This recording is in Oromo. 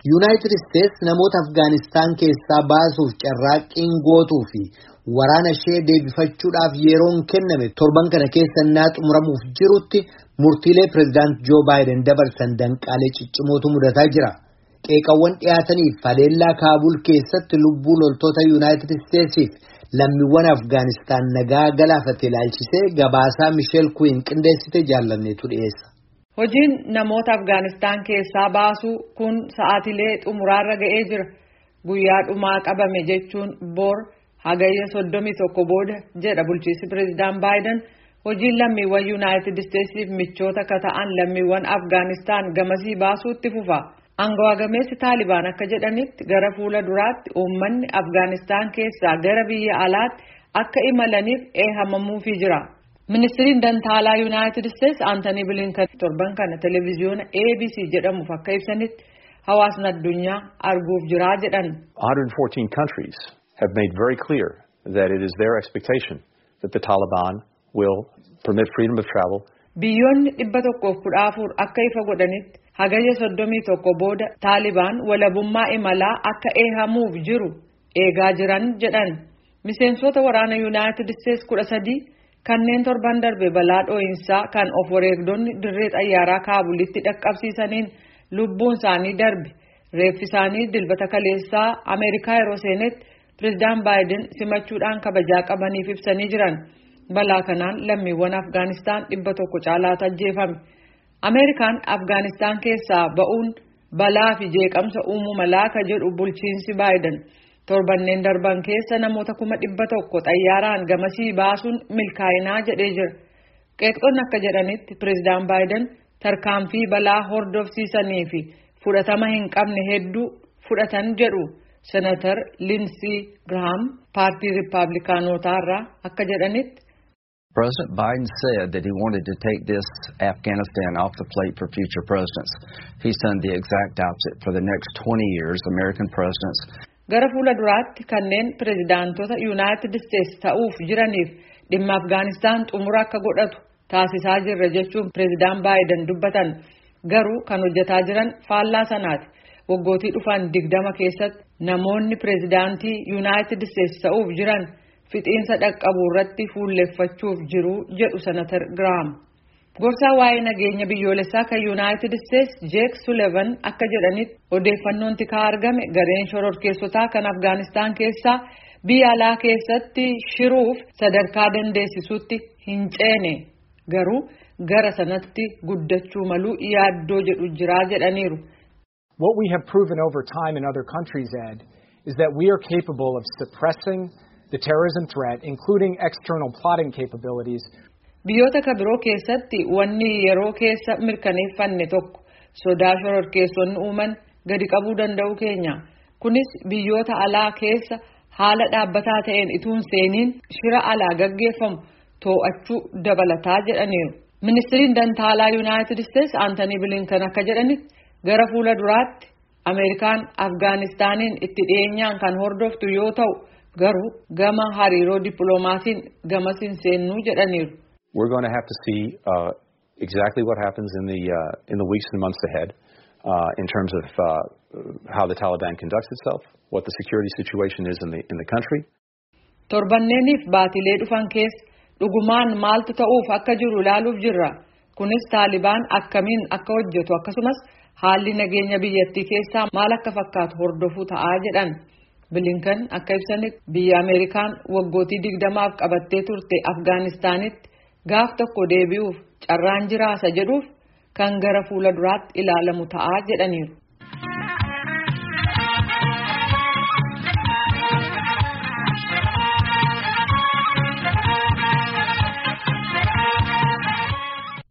Yuunaayitid Isteets namoota Afgaanistaan keessaa baasuuf carraaqqiin gootuu fi waraana ishee deebifachuudhaaf yeroon kenname torban kana keessa innaa xumuramuuf jirutti murtiilee pireezidaant Joo Baayiden dabarsan danqaalee ciccimootu mudataa jira. Qeeqawwan dhiyaataniif haleellaa Kaabul keessatti lubbuu loltoota Yuunaayitid Isteetsiif lammiiwwan Afgaanistaan nagaa galaafate ilaalchisee gabaasaa Misheel Kuwiin qindeessite jaallanneetu dhiyeessa. Hojiin namoota Afgaanistaan keessaa baasuu kun sa'aatilee xumuraarra ga'ee jira. Guyyaa dhumaa qabame jechuun boor hagayya soddomii tokko booda jedha bulchiinsi pireezidaant Baayiden hojiin lammiiwwan Yuunaayitid Isteetsiif michoota akka ta'an lammiiwwan Afgaanistaan gamasii baasuutti fufa. Angawaa gameessi Taalibaan akka jedhanitti gara fuula duraatti uummanni Afgaanistaan keessaa gara biyya alaatti akka imalaniif eeyyamamuufii jira. Ministiriin Dantaalaa Yuunaayitid Isteets Aantanii Bilinkan torban kana televezyiyoona ABC jedhamuuf akka ibsanitti hawaasni addunyaa arguuf jiraa jedhan. 114 countries have made very clear that it is their expectation that the Taliban will permit freedom of travel. Biyyoonni dhibba tokkoof kudha afur akka ifa godhanitti hagayya soddomii tokko booda Taalibaan walabummaa imalaa akka eehamuuf jiru eegaa jiran jedhan. Miseensota waraana Yuunaayitid Isteets kudha sadii kanneen torban darbe balaa dhoo'insaa kan of wareegdonni dirree xayyaaraa Kaabulitti dhaqqabsiisaniin lubbuun isaanii darbe reeffi isaanii dilbata kaleessaa Ameerikaa yeroo seenetti pireezidaant Baayiden simachuudhaan kabajaa qabaniif ibsanii jiran. Balaa kanaan lammiiwwan Afgaanistaan dhibba tokko caalaatu ajjeefame. Ameerikaan Afgaanistaan keessaa ba'uun balaa fi jeeqamsa uumuu malaa ka jedhu bulchiinsi Baayiden torbanneen darban keessa namoota kuma dhibba tokko xayyaaraan gamasii baasuun milkaa'inaa jedhee jira. Qeeqxonni akka jedhanitti pireezidaant Baayiden tarkaanfii balaa hordofsiisanii fi fudhatama hin qabne hedduu fudhatan jedhu senatar Linsii Girahaam paartii Riippaabilikaanotaa irraa akka jedhanitti. President Biden said that he wanted to take this Afghanistan off the plate for future presidents. He's done the exact opposite for the next 20 years. American presidents. Gara fuula duraatti kanneen pireezidaantota Yuunaayitid Isteets ta'uuf jiraniif dhimma Afgaanistaan xumura akka godhatu taasisaa jirra jechuun pireezidaant Baayiden dubbatan. Garuu kan hojjetaa jiran faallaa sanaati. Waggootii dhufan digdama keessatti namoonni pireezidaantii Yuunaayitid Isteets ta'uuf jiran fixiinsa dhaqqabuu irratti fuulleffachuuf jiru jedhu senatar Girahaam. Gorsaa waa'ee nageenya biyyoolessaa kan Yuunaayitid Isteets Jeek Sulevan akka jedhanitti odeeffannoon tikaa argame gareen shororkeessotaa kan Afgaanistaan keessaa biyya alaa keessatti shiruuf sadarkaa dandeessisuutti hin ceene garuu gara sanatti guddachuu maluu yaaddoo jedhu jiraa jedhaniiru. What we have proven over time in other countries, Ed, is that we are capable of suppressing the terrorism threat, including external plotting capabilities. Biyyoota ka biroo keessatti wanni yeroo keessa mirkaneeffanne tokko sodaa shororkeessonni uuman gadi qabuu danda'u keenya. Kunis biyyoota alaa keessa haala dhaabbataa ta'een ituun seeniin shira alaa gaggeeffamu too'achuu dabalataa jedhaniiru. Ministiriin Dantaalaa Yuunaayitid Isteets Aantanii Bilinkan akka jedhanitti gara fuula duraatti Ameerikaan Afgaanistaaniin itti dhiyeenyaan kan hordoftu yoo ta'u garuu gama hariiroo dippiloomaasiin gamasiin seennuu jedhaniiru. We're going to have to see uh, exactly what happens in the uh, in the weeks and months ahead uh, in terms of uh, how the Taliban conducts itself, what the security situation is in the in the country. Torbanneeniif baatilee dhufan keessa dhugumaan maaltu ta'uuf akka jiru ilaaluuf jirra. Kunis Taalibaan akkamiin akka hojjetu akkasumas haalli nageenya biyyattii keessaa maal akka fakkaatu hordofuu ta'aa jedhan. Bilinkan akka ibsanitti biyya Ameerikaan waggootii digdamaaf qabattee turte Afgaanistaanitti gaaf tokko deebi'uuf carraan jiraasa jedhuuf kan gara fuula duraatti ilaalamu ta'aa jedhaniiru.